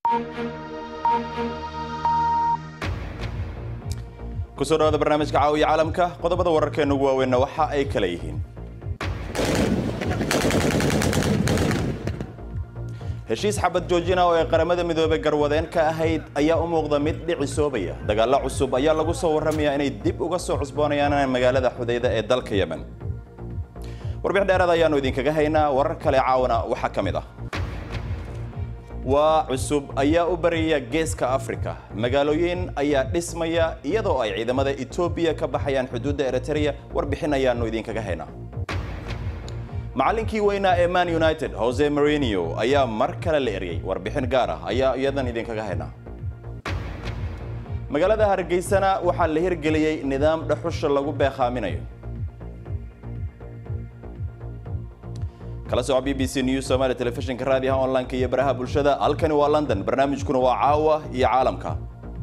kusoo dhawaada barnaamijka caawiya caalamka qodobada wararkeena ugu waaweynna waxa ay kala yihiin heshiis xabad joojina oo ay qaramada midoobey garwadeen ka ahayd ayaa u muuqda mid dhicisoobaya dagaallo cusub ayaa lagu soo warramayaa inay dib uga soo cusboonayaan magaalada xudayda ee dalka yemen warbix dheeraad ayaanu idinkaga haynaa warar kale caawana waxaa ka mid ah waa cusub ayaa u baraya geeska afrika magaalooyin ayaa dhismaya iyadoo ay ciidamada etoobiya ka baxayaan xuduudda eritrea warbixin ayaanu idinkaga haynaa macallinkii weynaa ee man united jose marinio ayaa mar kale la eryay warbixin gaar ah ayaa iyadan idinkaga haynaa magaalada hargeysana waxaa la hirgeliyey nidaam dhaxusha lagu beekhaaminayo kala soco b b c news somalia telefishinka raadiyaha online-ka iyo baraha bulshada halkani waa london barnaamijkuna waa caawa iyo caalamka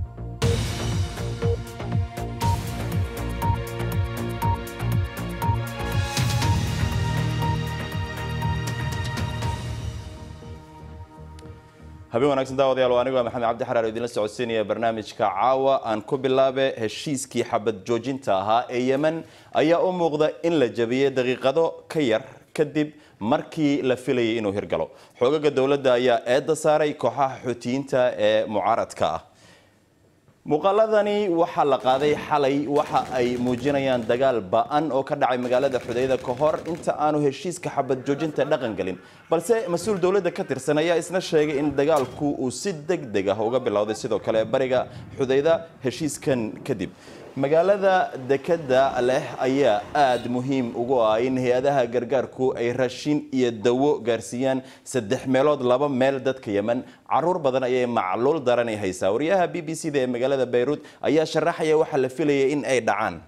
habeen wanaagsan daawadayaal waa anigu maxamed cabdi xaraar oo idinla socodsiinaya barnaamijka caawa aan ku bilaabe heshiiskii xabad joojinta ahaa ee yemen ayaa u muuqda in la jabiyey daqiiqado ka yar kadib markii la filayay inuu hirgalo xoogaga dowladda ayaa eedda saaray kooxaha xoutiyiinta ee mucaaradka ah muuqaaladani waxaa la qaaday xalay waxa ay muujinayaan dagaal ba-an oo ka dhacay magaalada xudayda ka hor inta aanu heshiiska xabad joojinta dhaqan gelin balse mas-uul dowladda ka tirsan ayaa isna sheegay in dagaalku uu si deg deg ah uga bilowday sidoo kale bariga xudayda heshiiskan kadib magaalada dekeda leh ayaa aada muhiim ugu ah in hay-adaha gargaarku ay raashin iyo dawo gaarsiiyaan saddex meelood laba meel dadka yemen caruur badan ayay macluul daranay haysaa wariyaha b b c da ee magaalada bayruud ayaa sharaxaya waxaa la filayay in ay dhacaan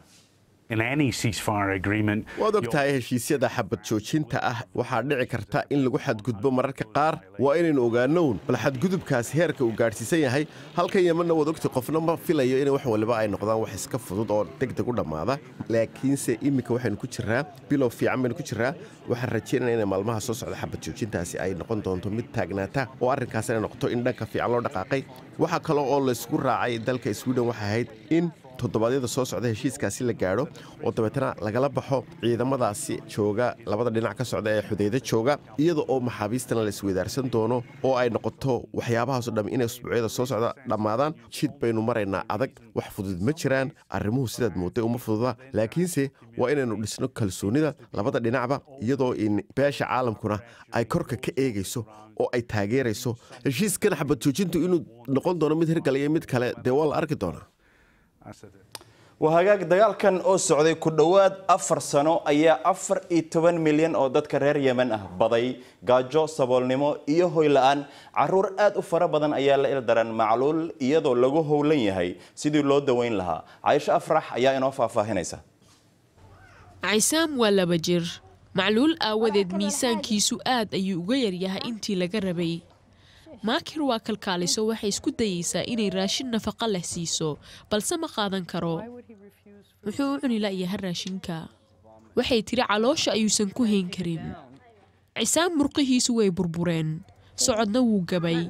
waad og tahay heshiisyada xabad joojinta ah waxaa dhici karta in lagu xadgudbo mararka qaar waa inaynu ogaanown bal xadgudubkaas heerka uu gaadhsiisan yahay halkan yemanna waad ogtay qofna ma filayo in wax waliba ay noqdaan wax iska fudud oo degdeg u dhammaada laakiinse iminka waxaynu ku jiraa bilow fiican baynu ku jiraa waxaan rajaynaya inay maalmaha soo socda xabad joojintaasi ay noqon doonto mid taagnaata oo arrinkaas inay noqoto in dhanka fiican loo dhaqaaqay waxaa kaloo oo laysku raacay dalka swiden waxay ahayd in toddobaadyada soo socda heshiiskaasi la gaadho oo dabeetana lagala baxo ciidamadaasi jooga labada dhinac ka socda ee xudaydo jooga iyada oo maxaabiistana la isweydaarsan doono oo ay noqoto waxyaabahaasoo dham inay usbuucyada soo socda dhammaadaan jid baynu maraynaa adag wax fudud ma jiraan arrimuhu sidaad mooday uma fududa laakiinse waa inaynu dhisno kalsoonida labada dhinacba iyadoo in beesha caalamkuna ay korka ka eegayso oo ay taageerayso heshiiskan xabad joojintu inuu noqon doono mid hirgalaya mid kale dee waa la arki doonaa waa hagaag dagaalkan oo socday ku dhowaad afar sano ayaa afar iyo toban milyan oo dadka reer yemen ah baday gaajo saboolnimo iyo hoy la-aan caruur aad u fara badan ayaa la ildaran macluul iyadoo lagu howlan yahay sidii loo daweyn lahaa caaisho afrax ayaa inoo faahfaahinaysa cisaam waa laba jir macluul aawadeed miisaankiisu aad ayuu uga yaryahay intii laga rabay maakir waa kalkaaliso waxay isku dayeysaa inay raashin nafaqo leh siiso balse ma qaadan karo wuxuu u cuni la'yaha raashinka waxay tiri caloosha ayuusan ku hayn karin cisaam murqihiisu way burbureen socodna wuu gabay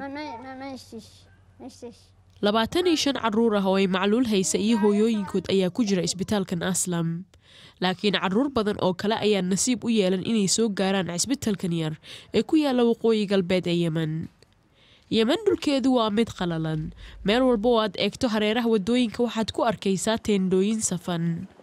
labaatan iyo shan carruur ah oo ay macluul haysa iyo hooyooyinkood ayaa ku jira isbitaalkan aslam laakiin carruur badan oo kale ayaa nasiib u yeelan inay soo gaaraan cisbitalkan yar ee ku yaalla waqooyi galbeed ee yemen yemen dhulkeedu waa mid qalalan meel walba oo aad eegto hareeraha waddooyinka waxaad ku arkaysaa teendhooyin safan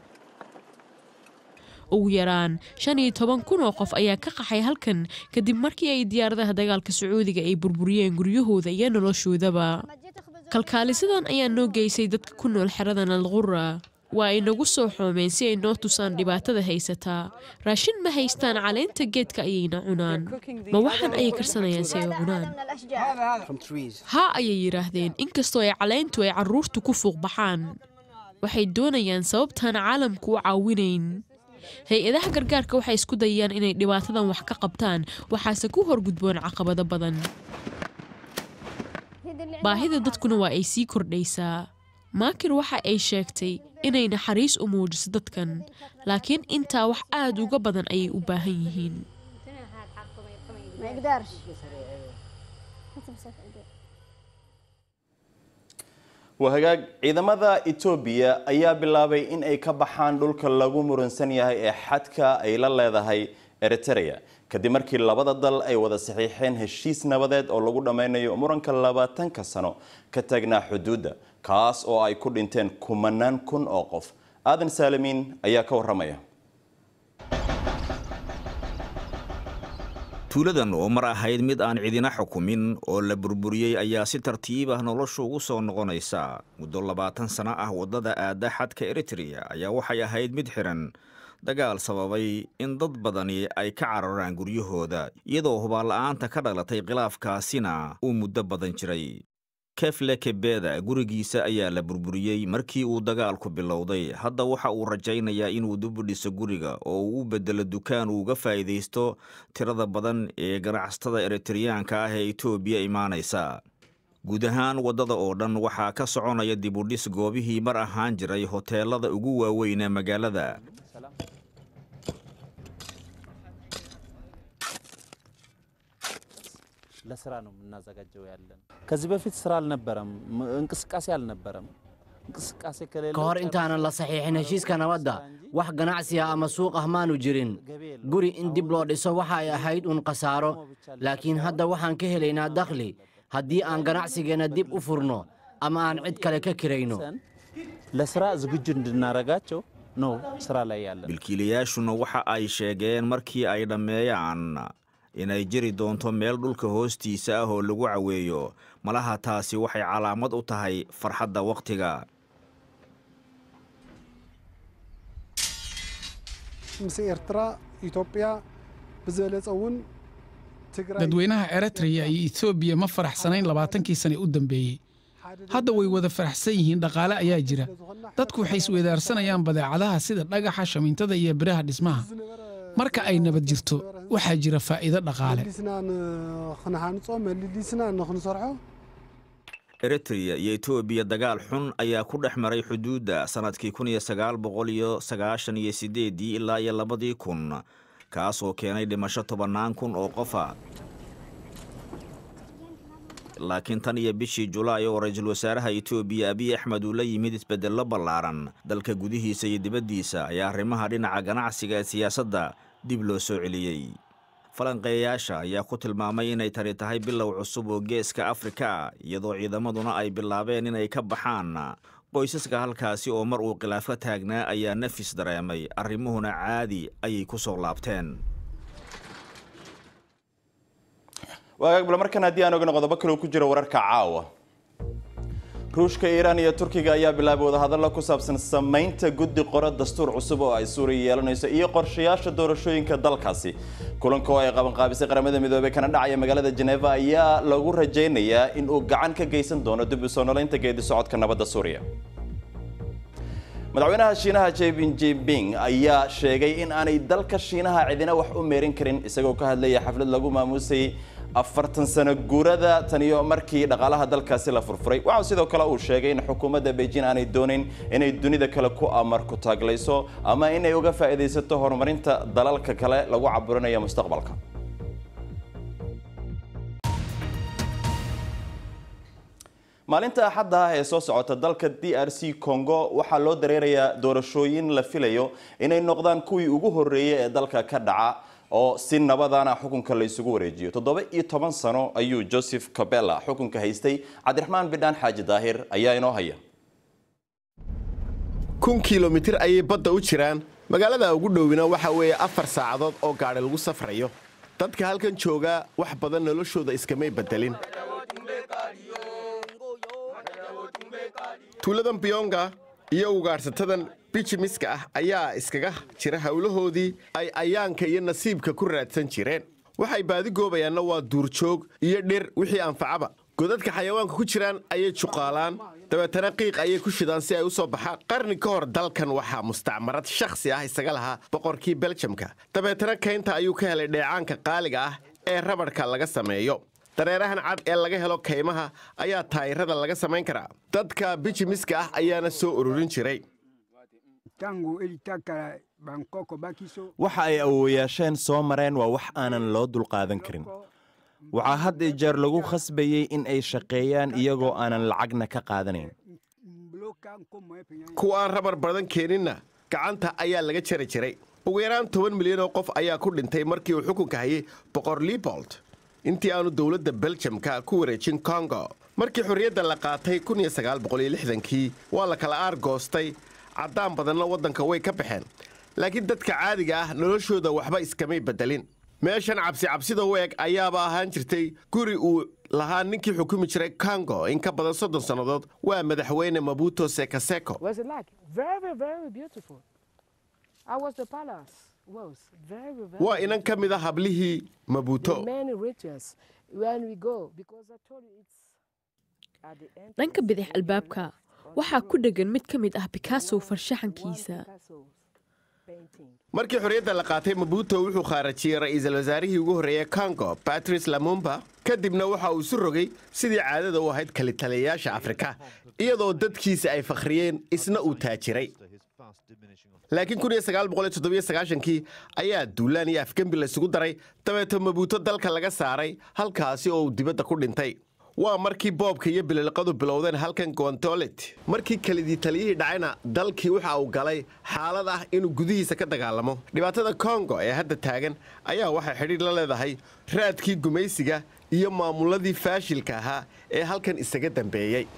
ugu yaraan shan iyo toban kun oo qof ayaa ka qaxay halkan kadib markii ay diyaaradaha dagaalka sacuudiga ay burburiyeen guryahooda iyo noloshoodaba kalkaalisadan ayaa noo geysay dadka ku nool xeradan alqura waa ay nagu soo xoomeen si ay noo tusaan dhibaatada haysataa raashin ma haystaan caleenta geedka ayayna cunaan ma waxaan ayay karsanayaan si ay cunaan haa ayay yidhaahdeen inkastoo ay caleentu ay carruurtu ku fuuq baxaan waxay doonayaan sababtaan caalamku u caawinayn hay-adaha gargaarka waxay isku dayayaan inay dhibaatadan wax ka qabtaan waxaase ku horgudboon caqabado badan baahida dadkuna waa ay sii kordhaysaa maakir waxa ay sheegtay inay naxariis u muujiso dadkan laakiin intaa wax aad uga badan ayay u baahan yihiin ما يقدرش waa hagaag ciidamada etoobiya ayaa bilaabay in ay ka baxaan dhulka lagu muransan yahay ee xadka ay la leedahay eritrea kadib markii labada dal ay wada saxiixeen heshiis nabadeed oo lagu dhammaynayo muranka labaatanka sano ka taagnaa xuduudda kaas oo ay ku dhinteen kumanaan kun oo qof aadan saalimiin ayaa ka waramaya tuuladan oo mar ahayd mid aan cidina xukumin oo la burburiyey ayaa si tartiib ah noloshu ugu soo noqonaysa muddo labaatan sano ah waddada aadda xadka eritrea ayaa waxay ahayd mid xiran dagaal sababay in dad badani ay ka cararaan guryahooda iyadoo hubaanla'aanta ka dhalatay khilaafkaasina uu muddo badan jiray kefle kebeda gurigiisa ayaa la burburiyey markii uu dagaalku bilowday hadda waxa uu rajaynayaa inuu dib u dhiso guriga oo uu u bedelo dukaan uu uga faa'iidaysto tirada badan ee ganacsatada eritreyaanka ah ee etoobiya imaanaysa guud ahaan waddada oo dhan waxaa ka soconaya dib u dhis goobihii mar ahaan jiray hoteelada ugu waaweyn ee magaalada ለስራ ነው የምናዘጋጀው ያለን። ከዚህ በፊት ስራ አልነበረም፣ እንቅስቃሴ አልነበረም። እንቅስቃሴ ከሌለ ka hor intaanan la saxiixin heshiiska nabadda wax ganacsi ah ama suuq ah maanu jirin guri in dib loo dhiso waxa ay ahayd uun khasaaro laakiin hadda waxaan ka helaynaa dakhli haddii aan ganacsigeenna dib u furno ama aan cid kale ka kirayno ለስራ ዝግጁ እንድናረጋቸው ነው ስራ ላይ ያለን። milkiilayaashuna waxa ay sheegeen markii ay dhammeeyaan inay jiri doonto meel dhulka hoostiisa ah oo lagu caweeyo malaha taasi waxay calaamad u tahay farxadda wakhtiga ምስ ኤርትራ ኢትዮጵያ ብዝበለፀ እውን ትግራይ dadweynaha eritrea iyo etoobiya ma faraxsanayn labaatankii sane u dambeeyey hadda way wada faraxsan yihiin dhaqaale ayaa jira dadku waxay isweydaarsanayaan badeecadaha sida dhagaxa shamiintada iyo biraha dhismaha marka ay nabad jirto waxaa jira faa'iido dhaqaale መሊስና ንክንሃንፆ መሊሊስና ንክንሰርሖ eritrea iyo etoobiya dagaal xun ayaa ku dhex maray xuduudda sannadkii kun iyo sagaal boqol iyo sagaashan iyo siddeeddii ilaa iyo labadii kun kaasoo keenay dhimasho tobannaan kun oo qofa laakiin tan iyo bishii julaay oo ra-iisul wasaaraha etoobiya abiy axmed uu la yimid isbeddello ballaaran dalka gudihiisa iyo dibaddiisa ayaa arrimaha dhinaca ganacsiga ee siyaasadda dib loo soo celiyey falanqeeyayaasha ayaa ku tilmaamay inay tani tahay bilow cusub oo geeska afrika ah iyadoo ciidamaduna ay bilaabeen inay ka baxaan qoysaska halkaasi oo mar uu khilaaf ka taagnaa ayaa nafis dareemay arrimuhuna caadi ayay ku soo laabteen waagaag bal markan haddii aan ogna qodobo kale ku jiro wararka caawa ruushka iiraan iyo turkiga ayaa bilaabay wadahadallo ku saabsan samaynta guddi qoro dastuur cusub oo ay suuriya yeelanayso iyo qorshayaasha doorashooyinka dalkaasi kulanka oo ay qabanqaabisay qaramada midoobey kana dhacaya magaalada jeneva ayaa lagu rajaynayaa in uu gacan ka geysan doono dib u soo noleynta geedi socodka nabadda suuriya madaxweynaha shiinaha jebin jinping ayaa sheegay in aanay dalka shiinaha cidina wax u meerin karin isagoo ka hadlaya xaflad lagu maamuusay afartan sano guurada taniyo markii dhaqaalaha dalkaasi la furfuray waxaa sidoo kale uu sheegay in xukuumadda beijing aanay doonayn inay dunida kale ku amar ku taaglayso ama inay uga faa'iidaysato horumarinta dalalka kale lagu caburinayo mustaqbalka maalinta axadda ah ee soo socota dalka d r c congo waxaa loo dareerayaa doorashooyin la filayo inay noqdaan kuwii ugu horreeyay ee dalka ka dhaca oo si nabadana xukunka la isugu wareejiyo toddoba iyo toban sano ayuu joseph cabella xukunka haystay cabdiraxmaan bidhaan xaaji daahir ayaa inoo haya kun kilomitir ayay badda u jiraan magaalada ugu dhowina waxa weeye afar saacadood oo gaadhi lagu safrayo dadka halkan jooga wax badan noloshooda iskamay beddelin tuuladan biyonga iyo ugaadhsatadan bijimiska ah ayaa iskaga jira howlahoodii ay ayaanka iyo nasiibka ku raadsan jireen waxay baadi goobayaanna waa duurjoog iyo dhir wixii anfacaba godadka xayawaanka ku jiraan ayay juqaalaan dabeetana qiiq ayay ku shidaan si ay u soo baxaan qarni ka hor dalkan waxaa mustacmarad shakhsi ah isaga lahaa boqorkii beljamka dabeetana kaynta ayuu ka helay dheecaanka qaaliga ah ee rabadhka laga sameeyo dareerahan cad ee laga helo kaymaha ayaa taayirada laga samayn karaa dadka bijimiska ah ayaana soo ururin jiray waxa ay awowayaasheen soo mareen waa wax aanan loo dulqaadan karin waxaa had iyo jeer lagu khasbayey in ay shaqeeyaan iyagoo aanan lacagna ka qaadanayn kuwa aan rabar badan keeninna gacanta ayaa laga jari jiray ugu yaraan toban milyan oo qof ayaa ku dhintay markii uu xukunka hayay boqor libold intii aanu dowladda beljamka ku wareejin kongo markii xorriyadda la qaatay kii waa la kala aargoostay caddaan badanna waddanka way ka baxeen laakiin dadka caadiga ah noloshooda waxba iskamay beddelin meeshan cabsi cabsida weeg ayaaba ahaan jirtay guri uu lahaa ninkii xukumi jiray kongo in ka badan soddon sannadood waa madaxweyne mabuto sekaseko waa inan ka mid a hablihii mabuto dhanka bidix albaabka waxaa ku dheggan mid ka mid ah bikasow farshaxankiisa markii xorriyadda la qaatay mabuto wuxuu khaarajiyey ra'iisul wasaarihii ugu horreeyey kongo batrice lamumba kadibna waxa uu isu rogay sidii caadada u ahayd kalitaliyayaasha afrika iyadoo dadkiisa ay fakhriyeen isna uu taajiray laakiin kii ayaa duulaan iyo afgembi laysugu daray dabeeto mabuuto dalka laga saaray halkaasi oo uu dibadda ku dhintay waa markii boobka iyo bililiqadu bilowdeen halkan gontolet markii kelidii taliyihii dhacayna dalkii waxa uu galay xaalad ah inuu gudihiisa ka dagaalamo dhibaatada kongo ee hadda taagan ayaa waxay xidhiir la leedahay raadkii gumaysiga iyo maamuladii faashilka ahaa ee halkan isaga dambeeyey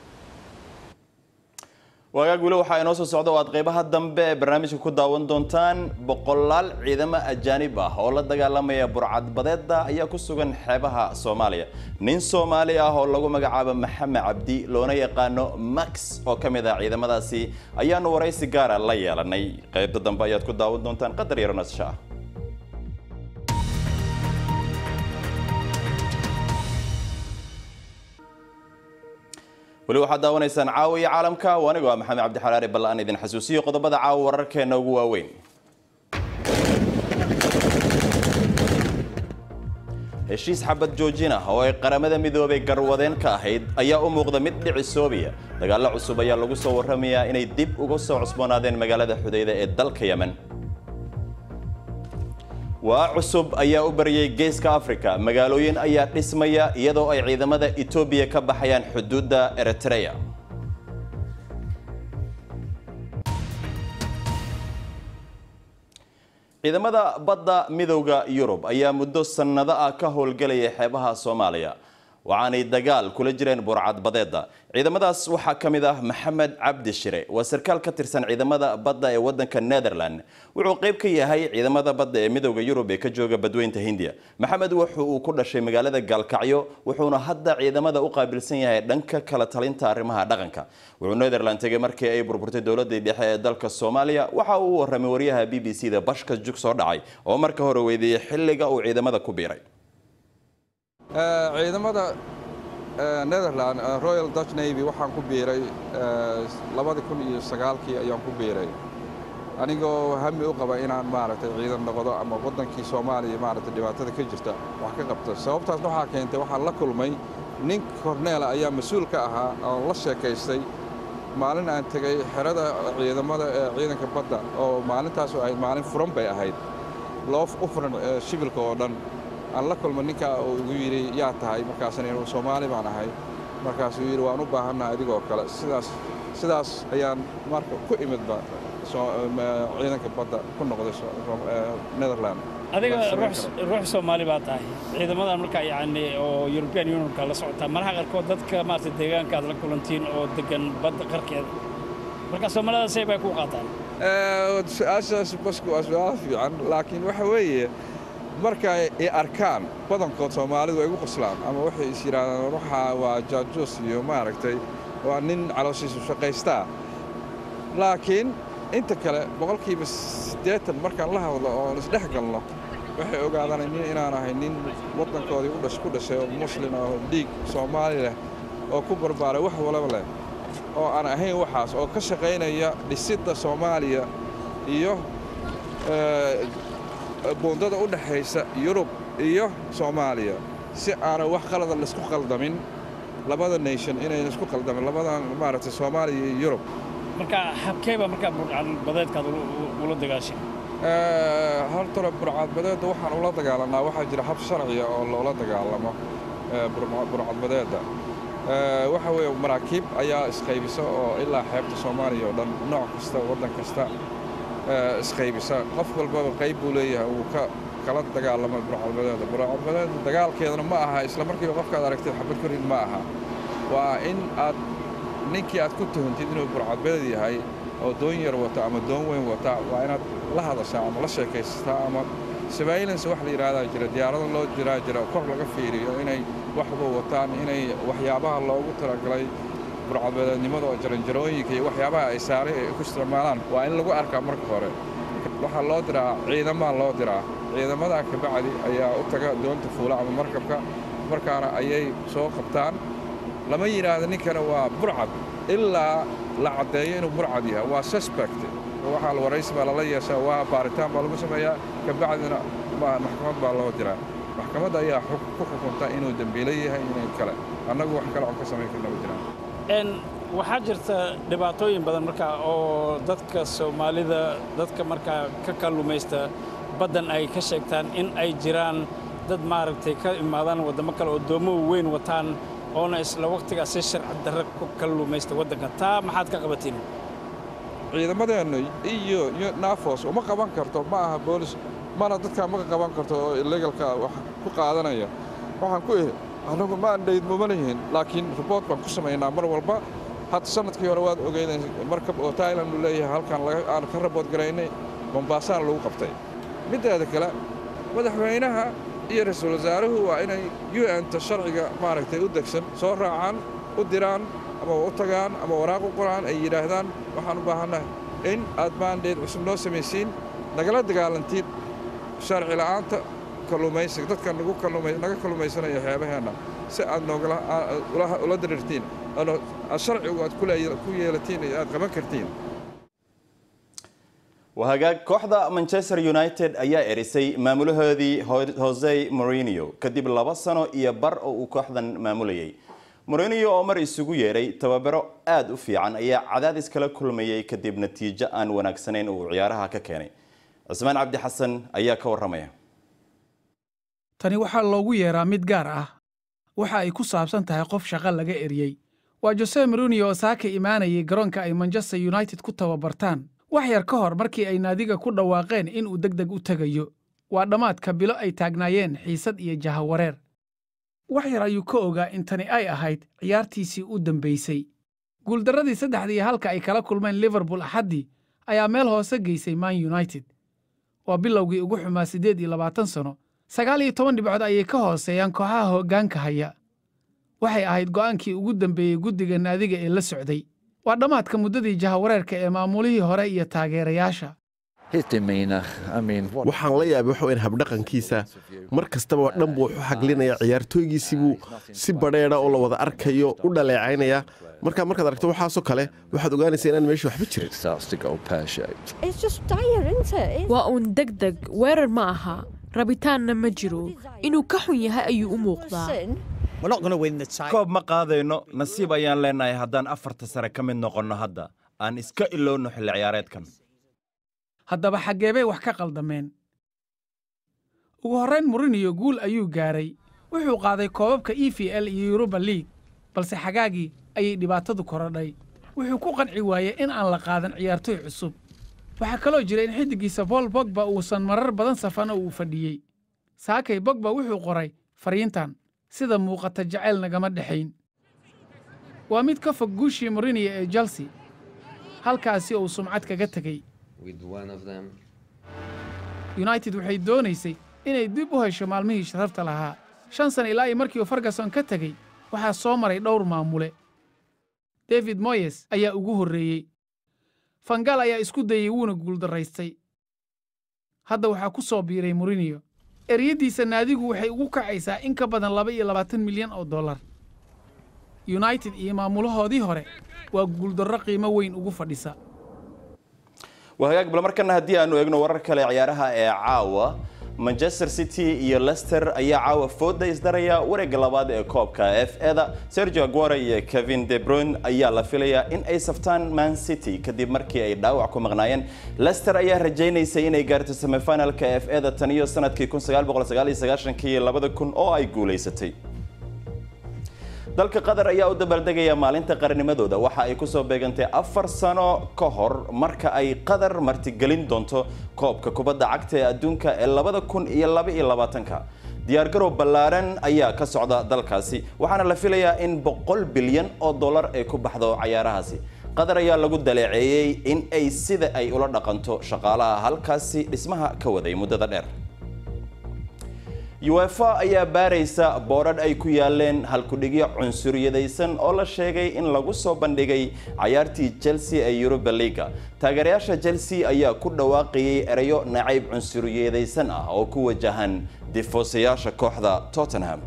waagaag weli waxaa inoo soo socda oo aad qaybaha dambe ee barnaamijka ku daawan doontaan boqolaal ciidamo ajaanib ah oo la dagaalamaya burcadbadeeda ayaa ku sugan xeebaha soomaaliya nin soomaali ah oo lagu magacaabo maxamed cabdi loona yaqaano max oo ka mid ah ciidamadaasi ayaanu waraysi gaara la yeelanay qaybta dambe ayaad ku daawan doontaan qadar yaro nasasho ah weli waxaad daawanaysaan caawa iyo caalamka oo anigoo ah maxamed cabdi xalaari balla aan idin xasuusiyo qodobada caawa wararkeena ugu waaweyn heshiis xabad joojin ah oo ay qaramada midoobay garwadeen ka ahayd ayaa u muuqda mid dhicisoobiya dagaallo cusub ayaa lagu soo warramayaa inay dib uga soo cusboonaadeen magaalada xudayda ee dalka yemen waa cusub ayaa u baryay geeska afrika magaalooyin ayaa dhismaya iyadoo ay ciidamada etoobiya ka baxayaan xuduudda eritrea ciidamada badda midowda yurub ayaa muddo sannado ah ka howlgelaya xeebaha soomaaliya waxaanay dagaal kula jireen burcadbadeeda ciidamadaas waxaa ka mid ah maxamed cabdi shire waa sarkaal ka tirsan ciidamada badda ee wadanka netherland wuxuu qayb ka yahay ciidamada badda ee midowda yurub ee ka jooga badweynta hindiya maxamed wuxu uu ku dhashay magaalada gaalkacyo wuxuuna hadda ciidamada u qaabilsan yahay dhanka kala talinta arrimaha dhaqanka wuxuu netherland tegay markii ay burburtay dowladii dhexe ee dalka soomaaliya waxa uu waramay waryaha b b c da bashka jug soo dhacay oo marka hore weydiiyey xilliga uu ciidamada ku biiray ciidamada netherland royal dutch navy waxaan ku biiray labadii kun iyo sagaalkii ayaan ku biiray anigoo hami u qaba inaan maaragtay ciidan noqdo ama waddankii soomaaliya maaragtay dhibaatada ka jirta wax ka qabto sababtaasna waxaa keentay waxaan la kulmay nin korneela ayaa mas-uul ka ahaa oon la sheekaystay maalin aan tegey xerada ciidamada ee ciidanka badda oo maalintaasu ahayd maalin furan bay ahayd loo u furan shibilka oo dhan aan la kulma ninkaa uu igu yidhi yaa tahay markaasna inuu soomaali baan ahay markaasuu yidhi waan u baahannaha adigoo kale sidaas sidaas ayaan marka ku imidba ciidanka badda ku noqday netherland adiga ruux soomaali baa tahay ciidamadan markaa yacni oo european unionka la socotaa malaha qaarkood dadka maarata deegaanka aad la kulantiin oo degan badda qarkeeda marka soomaalida say bay ku qaataan su-aashaas basku waa su-aal fiican laakiin waxa weeye markay i arkaan badankood soomaalidu ay gu qoslaan ama waxay is yidhaahdaan waxaa waa jaajuus iyo maaragtay waa nin calooshiisu shaqaystaa laakiin inta kale boqolkiiba siddeetan markaan la hadlo oon isdhex galno waxay ogaadaan nin inaan ahay nin waddankoodii ku dhashay oo muslin oo dhiig soomaali leh oo ku barbaaray wax walaba leh oo aan ahayn waxaas oo ka shaqaynaya dhisidda soomaaliya iyo buundada u dhexaysa yurub iyo soomaaliya si aanay wax qalada laisku qaldamin labada nation inayna isku qaldamin labadan maaragtay soomaaliya iyo yurub marka habkeeba markaa burcadbadeedkaad ula dagaashay hortore burcadbadeedda waxaan ula dagaalanaa waxaa jira hab sharciya oo loola dagaalamo burcadbadeedda waxa weeye maraakiib ayaa isqaybisa oo ilaa xeebta soomaaliya oo dhan nooc kasta waddan kasta isqaybisa qof walbaba qayb buu leeyahay uu ka kala dagaalamo burcadbadeeda burcadbadeeda dagaalkeedana ma aha isla markiiba qofkaad aragtid xabad korin ma aha waa in aad ninkii aad ku tuhuntid inuu burcadbadeed yahay oo doon yar wata ama doon weyn wata waa inaad la hadashaa ama la sheekaysataa ama surveillance wax la yidhaahdaa jira diyaarado loo jiraa jira kor laga fiiriyo inay waxba wataan inay waxyaabaha loogu talagalay burcadbadeednimada oo jaranjarooyinka iyo waxyaabaha ay saaray ay ku isticmaalaan waa in lagu arkaa marka hore waxaa loo diraa ciidamaa loo diraa ciidamadaa ka bacdi ayaa u taga doonta fuula ama markabka markaana ayay soo qabtaan lama yidhaahdo ninkana waa burcad ilaa la caddeeyo inuu burcad yahay waa suspect waxaa la waraysi baa lala yeeshaa waa baaritaan baa lagu sameeyaa ka bacdina maxkamad baa loo diraa maxkamadda ayaa ku xukunta inuu dembiilo yahay inay kale annagu wax kale oon ka samayn karna ma jiraan waxaa jirta dhibaatooyin badan markaa oo dadka soomaalida dadka markaa ka kalluumaysta baddan ay ka sheegtaan in ay jiraan dad maaragtay ka imaadaan waddamo kale oo doomo weyn wataan oona isla wakhtigaas si sharci darre ku kalluumaysta waddanka taa maxaad ka qabatiin ciidamadeennu iyo naafos uma qaban karto ma aha boolis mana dadkaa ma qaban karto oo illegalka wax ku qaadanaya waxaan ku ihi annagu ma andhayd muma lihin laakiin riboort baan ku samaynaa mar walba hadda sannadkii hore waad ogeydeen markab oo tailand uu leeyahay halkan aan ka rabood garaynay bombaasaan lagu qabtay middeeda kale madaxweynaha iyo ra-iisul wasaaruhu waa inay u n-ta sharciga maaragtay u degsan soo raacaan u diraan ama u tagaan ama waraaq u qoraan ay yidhaahdaan waxaan u baahannahay in aad baandheed cusub noo samaysiin nagala dagaalantiin sharci la'aanta kalluumaysiga dadka nagu naga kalluumaysanaya xeebaheenna si aad noogala ula diriirtiin sharcigu aad ku yeelatiin aad qaban kartiin wahagaag kooxda manchester united ayaa erisay maamulahoodii jose morinio kadib laba sano iyo bar oo uu kooxdan maamulayay morinio oo mar isugu yeeray tababaro aada u fiican ayaa cadaadis kala kulmayay kadib natiijo aan wanaagsanayn oo uu ciyaaraha ka keenay cismaan cabdi xasan ayaa ka warramaya tani waxaa loogu yeeraa mid gaar ah waxa ay ku saabsan tahay qof shaqo laga eriyey waa jose morinio oo saaka imaanayay garoonka ay manchester united ku tababartaan wax yar ka hor markii ay naadiga ku dhawaaqeen inuu deg deg u tegayo waa dhammaadka bilo ay taagnaayeen xiisad iyo jahawareer wax yar ayuu ka ogaa in tani ay ahayd ciyaartiisii u dambaysay guuldarradii saddexda iyo halka ay kala kulmeen liverpool axaddii ayaa meel hoose geysay man united waa bilowgii ugu xumaa siddeed iyo labaatan sano sagaal iyo toban dhibcood ayay ka hooseeyaan kooxaha hoggaanka haya waxay ahayd go'aankii ugu dambeeyey guddiga naadiga ee la socday waa dhammaadka muddadii jahawareerka ee maamulihii hore iyo taageerayaasha waxaan la yaabay waxa weyn habdhaqankiisa mar kastaba dhan buu wuxu xaglinaya ciyaartooygiisibuu si badheedha oo la wada arkayo u dhaleecaynaya markaa markaad aragto waxaasoo kale waxaad ogaanaysaa inaan meesha waxba jirin waa uun deg deg weerar ma aha rabitaanna ma jiro inuu ka xun yahay ayuu u muuqdaa koob ma qaadayno nasiib ayaan leenahay haddaan afarta sare ka mid noqonno hadda aan iska ilowno xilli ciyaareedkan haddaba xaggeebay wax ka qaldameen ugu horrayn muriniyo guul ayuu gaaray wuxuu qaaday koobabka e v l iyo yuruba liig balse xagaagii ayay dhibaatadu korodhay wuxuu ku qanci waayey in aan la qaadan ciyaartooy cusub waxaa kaloo jira in xiddiggiisa bool bogba uusan marar badan safan oo uu fadhiyey saakay bogba wuxuu qoray fariintan sida muuqata jacayl nagama dhexayn waa mid ka fog guushii muriniya ee chelsea halkaasi uu sumcad kaga tegey united waxay doonaysay inay dib u hesho maalmihii sharafta lahaa shan sana ilaa iyo markii uu ferguson ka tegey waxaa soo maray dhowr maamule david moyes ayaa ugu horreeyey fangal ayaa isku dayey wuuna guuldarraystay hadda waxaa ku soo biiray muriniyo eryaddiisa naadigu waxay ugu kacaysaa in ka badan laba iyo labaatan milyan oo dollar united iyo maamulahoodii hore waa guuldarro qiimo weyn ugu fadhisa wahagaag bal markana haddii aanu eegno warar kale ciyaaraha ee caawa manchester city iyo leicester ayaa caawa fooda isdaraya wareegga labaad ee koobka f eda sergio aguara iyo kevin de bruyne ayaa la filayaa in ay saftaan man city kadib markii ay dhaawac ku maqnaayeen leicester ayaa rajaynaysay inay gaarto semifinalka f eda tan iyo sanadkii iyo labada kun oo ay guulaysatay dalka qatar ayaa u dabaaldegaya maalinta qarnimadooda waxa ay kusoo beegantay afar sano ka hor marka ay qatar martigelin doonto koobka kubadda cagta ee adduunka ee labada kun iyo laba iyo labaatanka diyaargarow ballaaran ayaa ka socda dalkaasi waxaana la filayaa in boqol bilyan oo dollar ay ku baxdo cayaarahaasi qatar ayaa lagu daleeceeyey in ay sida ay ula dhaqanto shaqaalaha halkaasi dhismaha ka waday muddada dheer uefa ayaa baaraysa boodhadh ay ku yaaleen halkudhigyo cunsuriyadaysan oo la sheegay in lagu soo bandhigay cayaartii chelsea ee yuruba liga taageerayaasha chelsea ayaa ku dhawaaqayay erayo nacayb cunsuriyadaysan ah oo ku wajahan difoosayaasha kooxda tottenham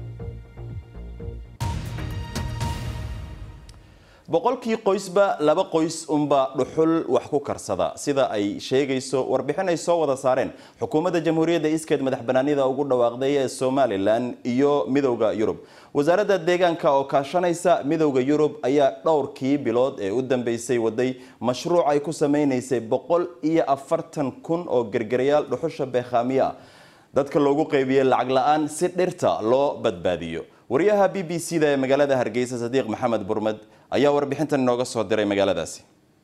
boqolkii qoysba laba qoys unba dhuxul wax ku karsada sida ay sheegayso warbixin ay soo wada saareen xukuumadda jamhuuriyadda iskeed madax banaanida ugu dhawaaqday ee somalilan iyo midowda yurub wasaaradda deegaanka oo kaashanaysa midowda yurub ayaa dhowrkii bilood ee u dambeysay waday mashruuc ay ku sameynaysay boqol iyo afartan kun oo gergerayaal dhuxusha beekhaamiya dadka loogu qeybiyey lacag la-aan si dhirta loo badbaadiyo wariyaha b b c da ee magaalada hargeysa sadiiq maxamed burmed ayaa warbixintan inooga soo diray magaaladaasi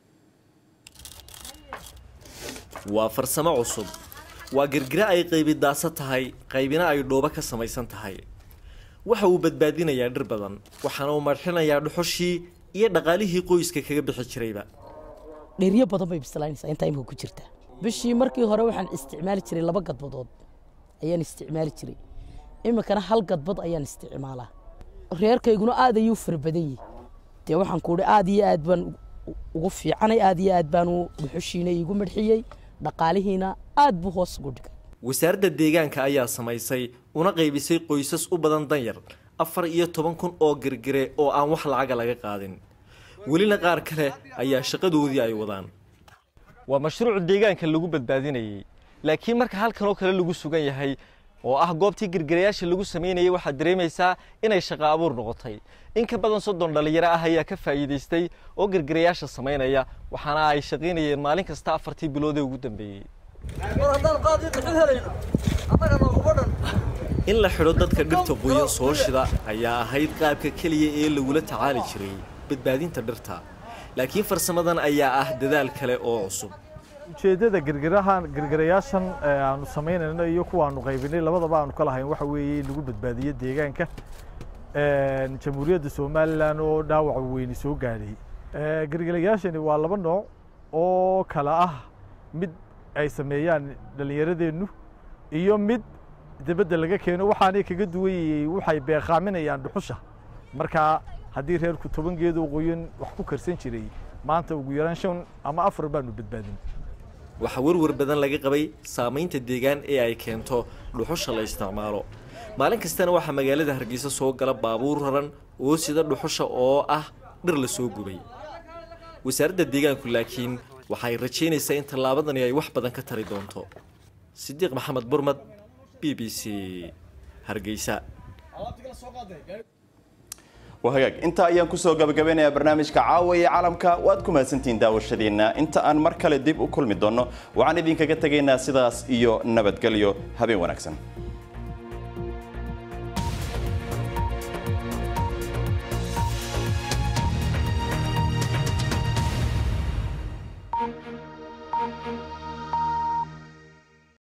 waa farsamo cusub waa girgira ay qaybi daasa tahay qaybina ay dhoobo ka samaysan tahay waxa uu badbaadinayaa dhir badan waxaana uu marxinayaa dhuxushii iyo dhaqaalihii qoyska kaga bixi jirayba dheryo badan bay bislaanaysaa intaa imika ku jirta bishii markii hore waxaan isticmaali jiray laba gadbadood ayaan isticmaali jiray iminkana hal gadbad ayaan isticmaalaa reerkayguna aad ayuu fara badan yihi dee waxaan kuuhi aad iyo aad baan ugu fiicanay aad iyo aad baan dhuxushiina iigu madxiyey dhaqaalihiina aad buu hoos ugu dhigay wasaaradda deegaanka ayaa samaysay una qaybisay qoysas u badan danyar afar iyo toban kun oo girgire oo aan wax lacaga laga qaadin welina qaar kale ayaa shaqadoodii ay wadaan waa mashruuc deegaanka lagu badbaadinayay laakiin marka halkan oo kale lagu sugan yahay oo ah goobtii girgirayaasha lagu samaynayay waxaad dareemaysaa inay shaqo abuur noqotay in ka badan soddon dhallinyaro ah ayaa ka faa'iidaystay oo girgirayaasha samaynaya waxaana ay shaqaynayeen maalin kasta afartii biloodee ugu dambeeyey in la xidho dadka dhirta qoyan soo shida ayaa ahayd qaabka keliya ee lagula tacaali jiray badbaadinta dhirta laakiin farsamadan ayaa ah dadaal kale oo cusub ujeeddada girgirahan girgirayaashan aanu samaynayno iyo kuwaanu qaybinay labadaba aanu ka lahayn waxa weeye in lagu badbaadiyo deegaanka jamhuuriyadda somalilan oo dhaawaca weyni soo gaadhay girgirayaashani waa laba nooc oo kala ah mid ay sameeyaan dhallinyaradeennu iyo mid dibadda laga keeno waxaanay kaga duwanyayey waxay beeqaaminayaan dhuxusha markaa haddii reerku toban geedoo qoyan wax ku karsan jiray maanta ugu yaraan shan ama afar baanu badbaadin waxaa warwar badan laga qabay saamaynta deegaan ee ay keento dhuxusha la isticmaalo maalin kastana waxaa magaalada hargeysa soo gala baabuur raran oo sida dhuxusha oo ah dhir la soo gubay wasaaradda deegaanku laakiin waxay rajaynaysaa in tallaabadani ay wax badan ka tari doonto sidiiq maxamed burmad b b c hargeysa wahagaag intaa ayaan kusoo gabagabeynayaa barnaamijka caawa ee caalamka waad ku mahadsantihiin daawashadiina inta aan mar kale dib u kulmi doonno waxaan idinkaga tegaynaa sidaas iyo nabadgelyo habeen wanaagsan